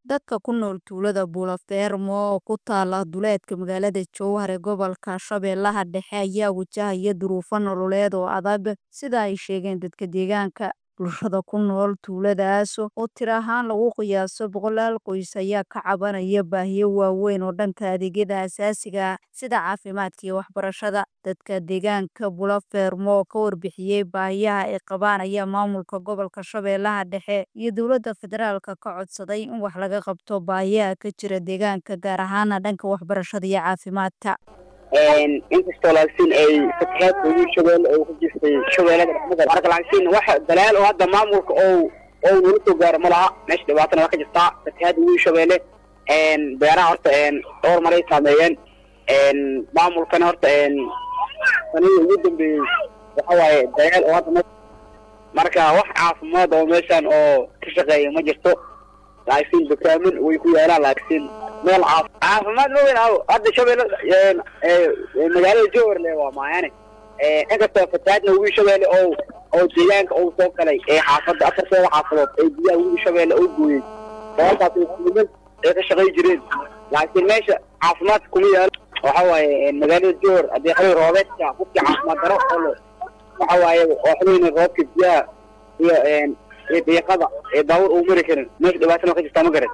Dadka ku nool tuulada Buulafermo oo ku taala duleedka magaalada Jowhar ee gobolka Shabeellaha Dhexe ayaa wajahaya duruufo nololeed oo adag sida ay sheegeen dadka deegaanka. Bulshada ku nool tuuladaas oo tiro ahaan lagu qiyaaso boqolaal qoys ayaa ka cabanaya baahiyo waaweyn oo dhanka adeegyada aasaasiga ah sida caafimaadka iyo waxbarashada. Dadka deegaanka Buulafermo oo ka warbixiyay baahiyaha ay qabaan ayaa maamulka gobolka Shabeellaha Dhexe iyo dowladda federaalka ka codsaday in wax laga qabto baahiyaha ka jira deegaanka gaar ahaan dhanka waxbarashada iyo caafimaadka. inkastoo laakiin ay fatahaadka ugu shabeelle oo ku jirtay shabeellada dhexmada marka laakiin waxa dalaal oo hadda maamulka oo oo nala soo gaaro ma laha meesha dhibaatana waa ka jirtaa fatahaadda ugu shabeelle beeraha horta dhowr maray saameeyeen maamulkana horta sanadii ugu dambeeyey waxa waaye dalaal oo hadda marka wax caafimaad oo meeshan oo ka shaqeeya ma jirto laakiin dukaamin way ku yaalaan laakiin meel caaf caafimaad ma weyn aw hadda shabeelle magaalada jowhar le waa maayane inkastoo fatahaadna ugu shabeelle oo oo deegaanka uu soo galay ee xaafadda afarteeda xaafadood ee biyaha ugu shabeelle oo gooyey sababtaas niman ay ka shaqay jireen laakiin meesha caafimaadka kuma yaalo waxa waaye magaalada jowhar haddii xili roobeedka qofkii caafimaad daro oo waxa waaye oo xilina roobka biyaha iyo iyo diiqada ee daawur uu mari karin meesha dhibaatana ka jirtaa ma garan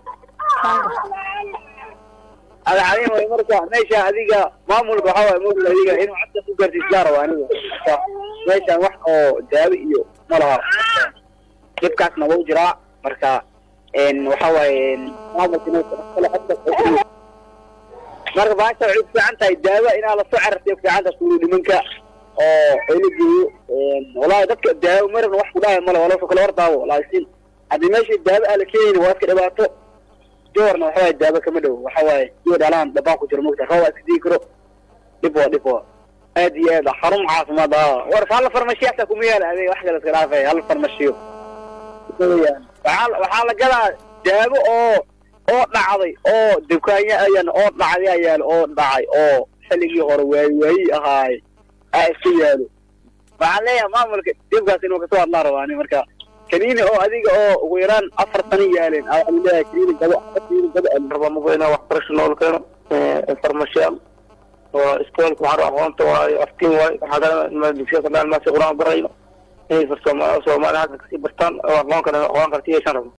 adacadin way marka meesha adiga maamulka waxa waaye mogla adiga inuu codka ku gaarsiisyaa rabo aniga marka meeshan wax oo daawo iyo ma laha dhibkaasna wuu jiraa marka waxa waaye maamulka inuu kale codka marka baasha waxay ku fiican tahay daawo inaa lasoo carartay ku fiican tahay suulu nimanka oo ayla geeyo wallahi dadka daawo marna wax ku dhahay male waa lasoo kala hor daawo laakiin haddii meesha daawo aan la keenayn waa iska dhibaato joorna waxa waaye daawo kama dhow waxa waaye iyo dhalaan dhabaan ku jiro mogta roob iska dii karo dhib waa dhib waa aad iyo aad xarun caafimaad ah war hal farmashiyaasa kuma yaala adeeg wax kale iska dhaafay hal farmashiyo waxaa waxaa la gadaa daawo oo oo dhacday oo dukaanya ayan oo dhacday ayaa yaalo oo dhacay oo xilligii hore waayi waayi ahaay aa iska yaalo waxaan leeyahay maamulka dhibkaas inuu kasoo hadlaa rabaa ani marka kaniini oo adiga oo ugu yaraan afar sano yaaleen aa waxaan leeyahay kaniini gabo kaniini gabo rabaa mugayna waxbarasho nool keeno farmashiyaal oo iskoolka waxaa aqoonta waayo aftiin waayo waxaa dugsiya kadhaan maasi quraan barayno inay soomaali halka kasii bartaan oo aqoon kale aqoon karti yeeshaan rabo